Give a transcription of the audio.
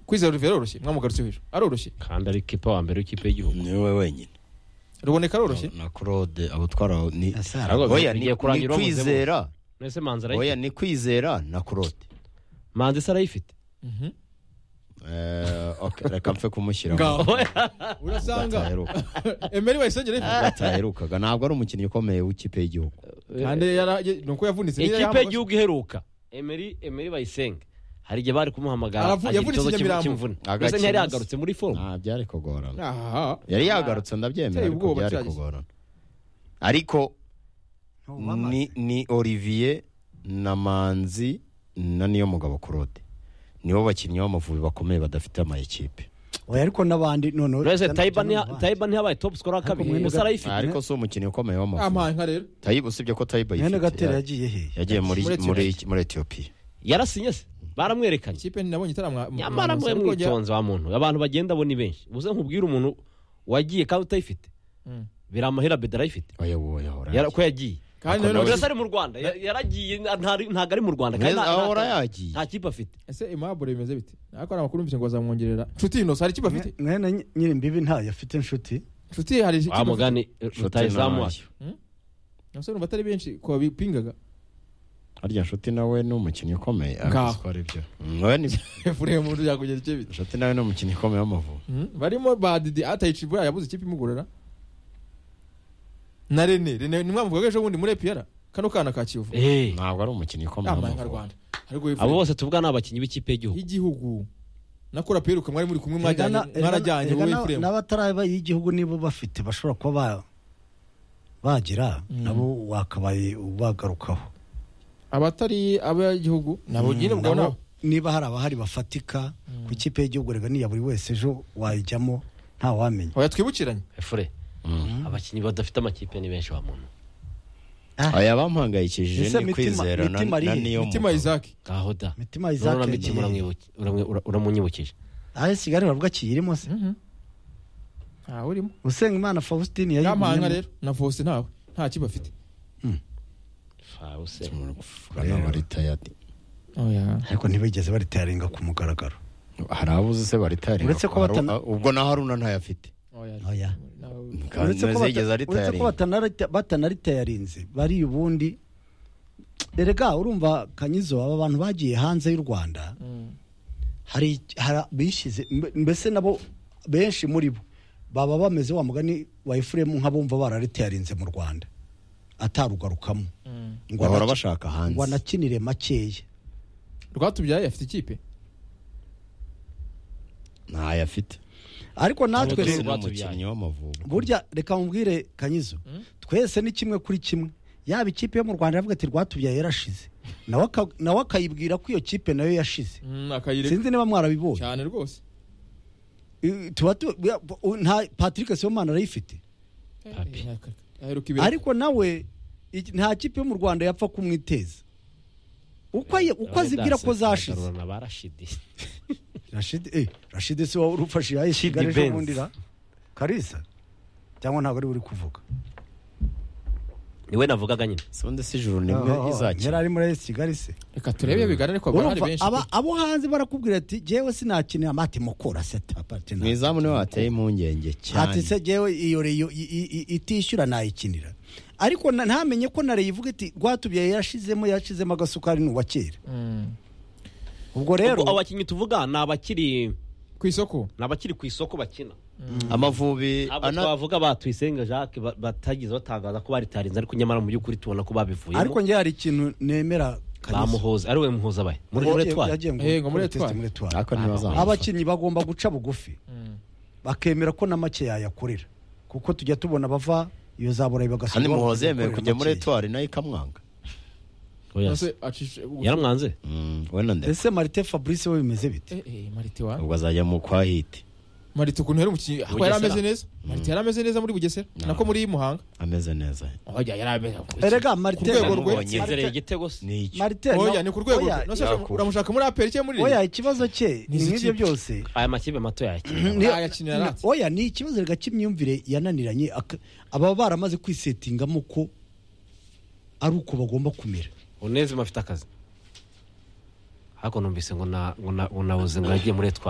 kwizera olivier aroroshye mwamugarutse w'ejo aroroshye kandi ari kipa wa mbere w'ikipe y'igihugu ni wowe wenyine ruboneka aroroshye na claude abo twaraho ni Ahubwo bigiye- oya ni bigiye kurangira ni uwamuze bose. kwizera nese manzi oya arayifite ni kwizera na claude manzi se arayifite Mhm. Eh, okay, reka mpfe kumushyiramo ngaho urasanga Bataheruka. emeri wayisengera ifu bataherukaga ntabwo ari umukinnyi ukomeye w'ikipe y'igihugu kandi yara- ni uko yavunitse nyine ikipe yahamagaye. y'igihugu iheruka emeri emeri bayisenge hari igihe bari kumuhamagara Aravu- agira yavunitse ikibazo cy'im- Nyamirambo. cy'imvune Agakina mbese ntiyari se. yagarutse muri fomu nta byari kugorana Aha. yari yagarutse ndabyemera Ateye ariko ubwoba byari cyageze. kugorana ariko ni ni olivier na manzi na niyo mugabo claude nibo bakinnyi b'amavubi bakomeye badafite amayikipe oya ariko n'abandi noneho mbese cyane- tayiba cyane ntiya- n'abandi. tayiba ntiyabaye topu sikoro wa Ariko kabiri mwene gusa Gat- arayifite ariko si umukinnye ukomeye ampaye w'amavubi inka rero tayiba usibye ko tayiba mwene ayifite gatera ya- yagiye hehe yagiye muri Muri muri muri etiyopiya yarasinye se baramwerekanye ikipe nabonye itaramwa nyamara mwe mwitonze wa muntu abantu bagenda bo ni benshi ubuze nkubwire umuntu wagiye kandi utayifite Mm. biramahera beda arayifite oya wowe ahora Yara- ko yagiye kandi Ako rero Ubwo se ari mu rwanda Ya- yaragiye nta- ntabwo ari mu rwanda kandi Mwiza, nta- nta- ahora yagiye. nta kipe afite ese imabure bimeze bite ariko hari amakuru mfite ngo bazamwongerera nshuti ino hari ikipe afite mwene nyi- nyiri imbibi ntayo afite inshuti nshuti hari ikipe wa mugani Nshuti rutayizamu nayo. nabasore numva atari benshi ko babipingaga harya nshuti nawe ni umukinnyi ukomeye Ngaho. ariko ari byo Mm, oya ni- efureye mu buryo yakugera icyo bita nshuti nawe ni umukinnyi ukomeye w'amavubi Mhm. barimo ba didi atayicibwa yabuze ikipe imugorora na rene rene nimwamuvugaga ejo bundi muri epiyara kano kana ka kiyovu Eh, ntabwo ari umukinnyi ukomeye yambaye nka w'amavubi rwanda ariko abo efureye bose tuvuga ni abakinnyi b'ikipe y'igihugu y'igihugu nakora peruka mwari muri kumwe mwajyanye Erega na- mwarajyanye erega wowe na- efureye n'abataraba y'igihugu nibo bafite bashobora kuba ba- bagira nabo wakabaye ubagarukaho abatari abagihugu nabo nyine ubwo Nabo, nabo niba hari abahari bafatika ku ikipe y'igihugu rega niya buri wese ejo wayijyamo ntawamenya oya twibukiranye efure abakinnyi badafite amakipe ni benshi wa muntu aya bampangayikishije Ese ni mitima- kwizera na mitima na arihe? niyo mitima mugabo. isaac ngaho da mitima Isaac urabona mitima yagiye. uramwibuki- uramwe- ura- uramunyibukije aho kigali bavuga kiyirimo se ntawe urimo usenga imana faustin yampaye yayigumyemo rero na vose ntawe nta kiba afite Fawuse. Urabona baritayadi. oya ariko ntibigeze baritaringa ku mugaragaro hari abuze se baritari Uretse ko batana- ubwo na haruna ntayafite oya nawe Kandi uretse ko bata- ntazigeze uretse ko aritayari batanarita- batanaritayarinze bari ubundi erega urumva kanyizo aba bantu bagiye hanze y'u rwanda hari hari- bishyize mbe- mbese nabo benshi muri bo baba bameze wa mugani wa efuremu nk'abumva bararitayarinze mu rwanda atarugarukamo ngo bahora anaki- bashaka ngo hanze anakinire makeya rwatubyaye afite ikipe ntayafite ariko natwe Ubu twese rero ni rwatubyaye. umukinnyi w'amavubi burya reka mubwire kanyizo twese ni kimwe kuri kimwe yaba ikipe yo mu rwanda iravuga ati rwatubyaye yarashize nawe aka- nawe akayibwira ko iyo kipe nayo yashize akayireka sinzi niba mwarabibonye cyane rwose I- tuba tu- ya- u- nta patrick sibomana arayifite Papi. aheruka ibiraka ariko nawe iki- nta kipe yo mu rwanda yapfa kumwiteza uko ayi- uko azibwira ko zashize Bagarurana ba Rashidi. rashidi eh, rashidi si wowe urufashe yayo Shidi kigali ejo Benz. bundi ra karisa cyangwa ntabwo ari we uri kuvuga niwe navugaga nyine si undi si ijuru nimwe yari izakira ari muri AS kigali se reka turebe bigana ariko haba hari urumva benshi aba abo hanze barakubwira ati jewe sinakinira amati mukora seta mu partner izamu niho hateye impungenge ati se cyane jewe iyo reyo i- i- i- itishyura nayikinira ariko na- ntamenye ko na reyo ivuga iti rwatubyaye yashizemo yashizemo agasukari ni uwa kera Mm. ubwo rero ubwo abakinnyi tuvuga ni abakiri ku isoko ni abakiri ku isoko bakina amavubi abo ana- twavuga ba Tuyisenga Jacques ba- batagize batangaza ko baritarinze ariko nyamara mu by'ukuri tubona ko babivuyemo ariko njye hari ikintu nemera Kaneza. bamuhoza ari we muhoza abaye muri Ngo- muri etwari yagiye ngo- Eh, ngo muri test Etwari. muri etwari ariko ntibazamufata. abakinnyi bagomba guca bugufi bakemera ko na make yayakorera kuko tujya tubona bava iyo za burayi bagasubira kandi muhoze bagakorera yemewe kujya muri makeya. etuwari nayo ikamwanga Oya se. Nase acishe yaramwanze Mm, we na ndetse ese marite fabrice we bimeze bite Eh, eh, marite wa ubwo azajya mu kwa hiti marite ukuntu yari umukinnyi aho yari Bugesera. ameze neza marite yari ameze neza muri bugesera nako muri muhanga ameze neza oya yari ameze erega marite rwego rwe. Yamubonye. yizereye igitego se ni icyo marite oya no- ni ku rwego oya, rwe Nase Yakubu. uramushaka muri aperi cyangwa muri oya ikibazo cye ni N'izi kipe. nk'ibyo byose aya makipe mato yakina Ni- Ayakinira ni- aratse. oya ni ikibazo rega cy'imyumvire yananiranye aka- ababa baramaze kwisetingamo ko ari uko bagomba kumera unezima afite akazi ariko numvise ngo na- ngo na- ngo nabuze ngo yagiye muri etwari